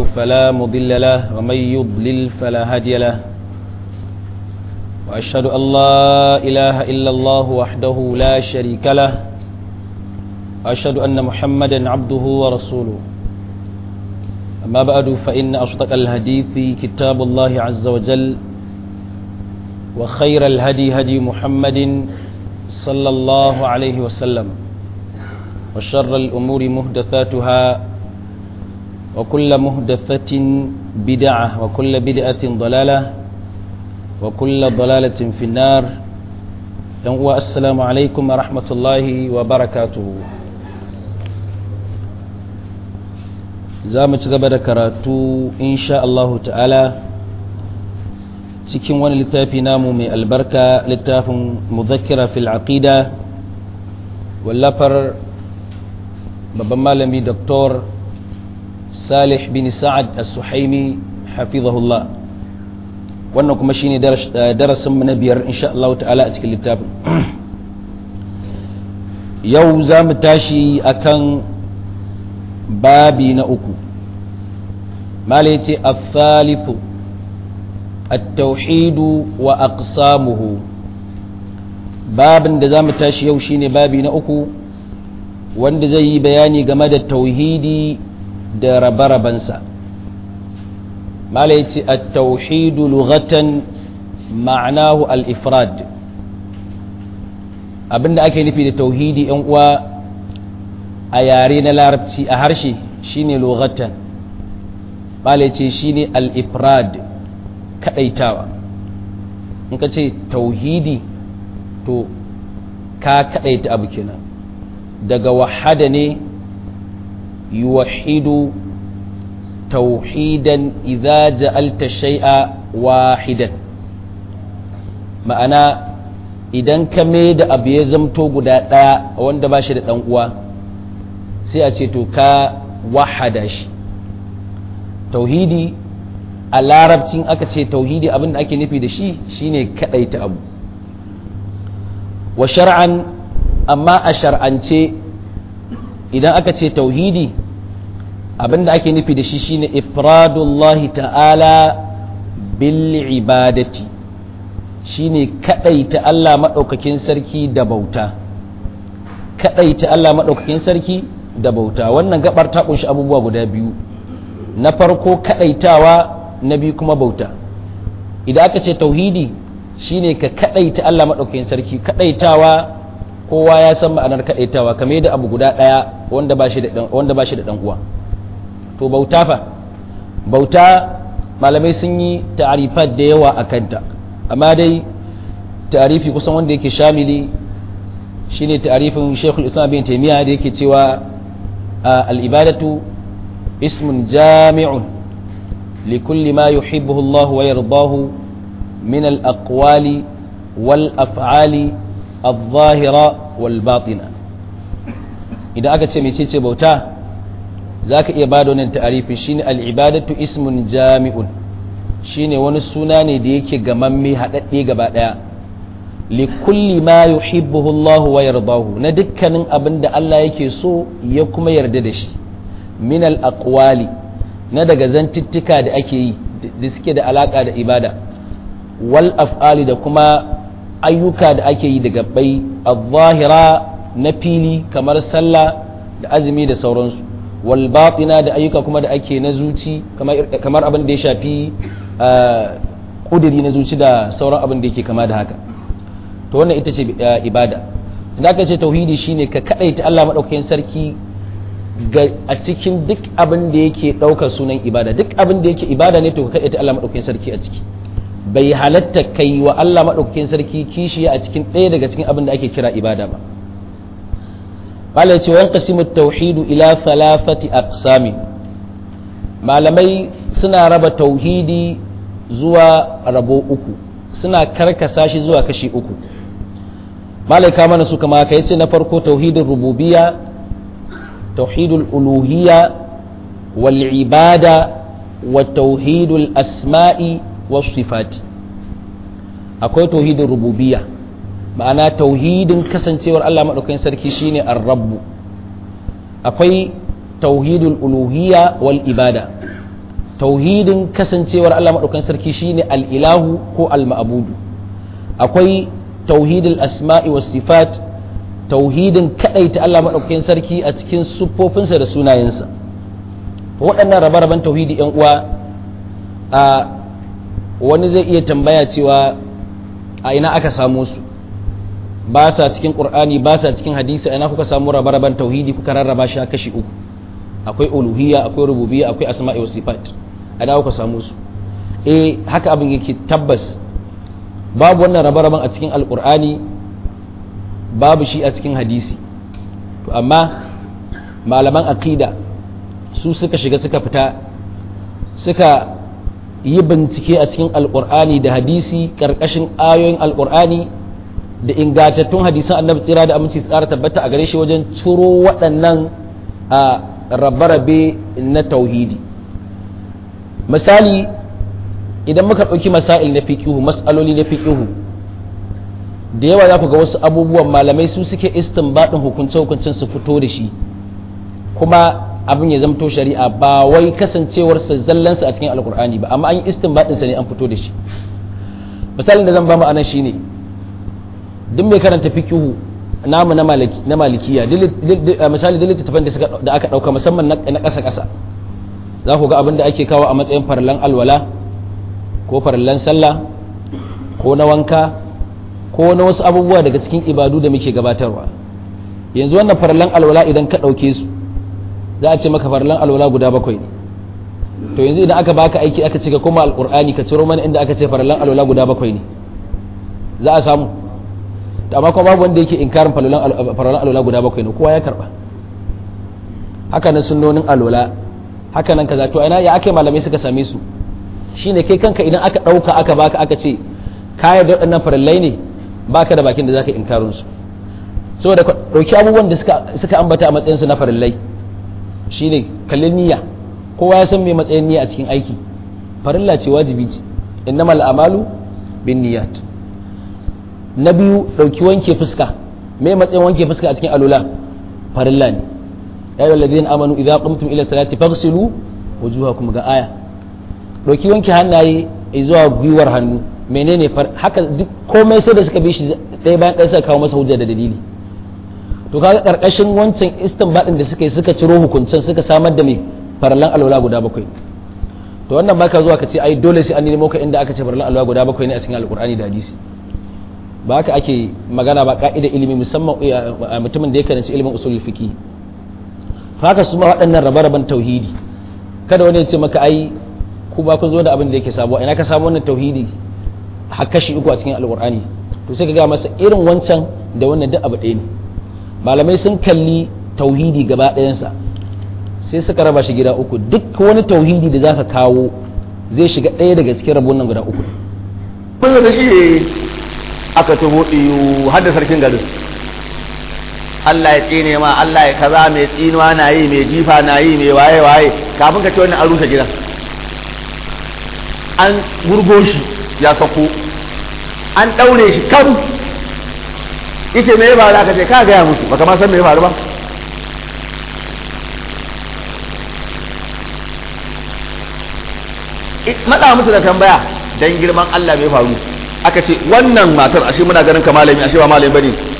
فلا مضل له ومن يضلل فلا هادي له وأشهد أن لا إله إلا الله وحده لا شريك له وأشهد أن محمدا عبده ورسوله أما بعد فإن أصدق الحديث كتاب الله عز وجل وخير الهدي هدي محمد صلى الله عليه وسلم وشر الأمور مهدثاتها وكل مهدثة بدعة وكل بدعة ضلالة وكل ضلالة في النار السلام عليكم ورحمة الله وبركاته za mu ci gaba da karatu insha Allahu ta'ala cikin wani littafi namu mai albarka littafin muzakkira fil aqida wallafar babban malami Dr. Salih bin Sa'ad As-Suhaimi hafizahullah wannan kuma shine darasin mu na biyar insha Allah ta'ala a cikin littafin yau za mu tashi akan babi na uku malai ce athalithu at-tauhidu wa aqsamuhu babin da zamu tashi yau shine babi na uku wanda zai yi bayani game da tauhidi da rabarabansa malai ce at-tauhidu lughatan ma'anahu al-ifrad abinda ake nufi da tauhidi yan uwa a yare na larabci a harshe shine lughatan bale ce shine al-ifrad kadaitawa in ka ce tauhidi to ka kadaita abu kenan daga wahada ne yuwahidu tauhidan idza ja'alta shay'a wahidan ma'ana idan ka mai da abu ya zamto guda ɗaya wanda ba shi da ɗan uwa sai a ce to ka wahada shi tauhidi a larabcin aka ce tauhidi abin da ake nufi da shi shine kadaita abu wa shar'an amma a shar'ance idan aka ce tauhidi abin da ake nufi da shi shine ifradullahi ta'ala bil ibadati shine kadaita Allah madaukakin sarki da bauta kadaita Allah madaukakin sarki da bauta wannan gabar ta kunshi abubuwa guda biyu na farko kadaitawa na biyu kuma bauta idan aka ce tauhidi shine ka kadaita Allah madaukakin sarki kadaitawa kowa ya san ma'anar kadaitawa kamar yadda abu guda daya wanda ba shi da wanda ba shi da dan uwa to bauta fa bauta malamai sun yi ta'arifat da yawa akan ta amma dai ta'arifi kusan wanda yake shamili shine ta'arifin Sheikhul Islam bin Taymiyyah da yake cewa al-ibadatu ismun jami'un likulli ma yuhibbuhu Allah wa yardahu min al-aqwali wal af'ali adh-dhahira wal batina idan aka ce mecece bauta zaka iya bada wannan ta'arifin shine al-ibadatu ismun jami'un shine wani suna ne da yake gamamme haɗaɗɗe gaba ɗaya likulli ma yuhibbuhu Allah wa yardahu na dukkanin abin da Allah yake so ya kuma yarda da shi min al aqwali na daga zantuttuka da ake yi da suke da alaka da ibada wal af'ali da kuma ayyuka da ake yi da gabbai adh-dhahira na fili kamar sallah da azumi da sauransu wal batina da ayyuka kuma da ake na zuci kamar abin da ya shafi kudiri na zuci da sauran abin da yake kama da haka to wannan ita ce ibada da aka ce tauhidi shine ka kadaita Allah madaukakin sarki a cikin duk abin da yake daukar sunan ibada duk abin da yake ibada ne to ka kadaita Allah madaukakin sarki a ciki bai halatta kai wa Allah madaukakin sarki kishiya a cikin ɗaya daga cikin abin da ake kira ibada ba qala ce wa qasimu tauhidu ila thalathati aqsami malamai suna raba tauhidi zuwa rabo uku suna karkasa shi zuwa kashi uku malaika mana su kama ka yace na farko tauhidin rububiyya tauhidul uluhiyya wal ibada wa tauhidul asma'i was sifati akwai tauhidin rububiyya ma'ana tauhidin kasancewar Allah madaukakin sarki shine ar-rabb akwai tauhidul uluhiyya wal ibada tauhidin kasancewar Allah maɗaukan sarki shine al'ilahu ko al-ma'budu akwai tauhidul asma'i was sifat tauhidin kaɗaita Allah maɗaukakin sarki a cikin siffofinsa da sunayensa waɗannan rabe-raben tauhidi ‘yan uwa a wani zai iya tambaya cewa a ina aka samu su ba sa cikin ƙur'ani ba sa cikin hadisi a ina kuka samu rabe-raben tauhidi kuka rarraba shi a kashi uku akwai uluhiyya akwai rububiyya akwai asma'i wa sifat a ina kuka samu su eh haka abin yake tabbas babu wannan rabe-raben a cikin alƙur'ani babu shi a cikin hadisi to amma malaman aqida su suka shiga suka fita suka yi bincike a cikin alkur'ani da hadisi karkashin ayoyin alkur'ani da ingantattun hadisan annabi tsira da aminci tsara tabbata a gare shi wajen turo waɗannan a rabe-rabe na tauhidi misali idan muka ɗauki masail na fiƙihu mas'aloli na fiƙihu da yawa za ku ga wasu abubuwan malamai su suke istinbadin hukunce-hukuncen su fito da shi kuma abin ya zamto shari'a ba wai kasancewarsa zallansa a cikin alkur'ani ba amma an yi istinbadinsa ne an fito da shi misalin da zan ba mu anan shine duk mai karanta fiqhu namu na maliki na malikiya misali da littattafan da aka dauka musamman na ƙasa ƙasa za ku ga abin da ake kawo a matsayin farallan alwala ko farallan sallah ko na wanka ko na wasu abubuwa daga cikin ibadu da muke gabatarwa yanzu wannan farallan alwala idan ka ɗauke su za a ce maka farlan alwala guda bakwai ne to yanzu idan aka baka aiki aka ce ka koma alqur'ani ka ciro mana inda aka ce farlan alwala guda bakwai ne za a samu to amma kuma babu wanda yake inkarin farlan alwala guda bakwai ne kowa ya karba haka nan sunnonin alwala haka nan kaza to ina ya ake malamai suka same su shine kai kanka idan aka dauka aka baka aka ce kayar da waɗannan farallai ne baka da bakin da zaka inkarin su saboda dauki abubuwan da suka suka ambata a matsayin su na farallai shine kallon niyya kowa ya san me matsayin niyya a cikin aiki farilla ce wajibi ce innamal a'malu bin niyyat na biyu dauki wanke fuska me matsayin wanke fuska a cikin alula farilla ne ya ayyuhal ladina amanu idza qumtum ila salati faghsilu wujuhakum ga aya dauki wanke hannaye zuwa gwiwar hannu menene haka duk komai sai da suka bi shi ɗaya bayan ɗaya suka kawo masa hujja da dalili to kaga karkashin wancan istinbadin da suka yi suka ciro hukuncin suka samar da mai farallan alwala guda bakwai to wannan baka zuwa ka ce ai dole sai an nemo ka inda aka ce farallan alwala guda bakwai ne a cikin alkur'ani da hadisi ba haka ake magana ba ka'ida ilimi musamman mutumin da ya karanci ilimin usul fiqi haka su ma waɗannan rabe-raben tauhidi kada wani ya ce maka ai ku ba kun zo da abin da yake sabo ina ka samu wannan tauhidi har kashi uku a cikin alkur'ani to sai ka ga masa irin wancan da wannan duk abu ɗaya ne malamai sun kalli tauhidi gaba ɗayansa sai suka raba shi gida uku duk wani tauhidi da zaka kawo zai shiga ɗaya daga cikin rabon nan guda uku kun da shi aka tuho iyo har da sarkin garin Allah ya tsine ma Allah ya kaza mai tsinuwa na yi mai jifa na yi mai waye waye kafin ka ce wannan an rusa gidan an gurgo shi ya sako an ɗaure shi kan yace me ya faru aka ce ka gaya musu baka ma san me ya faru ba matsa musu da tambaya dan girman Allah me ya faru aka ce wannan matar ashe muna ganin ka malami ashe ba malami bane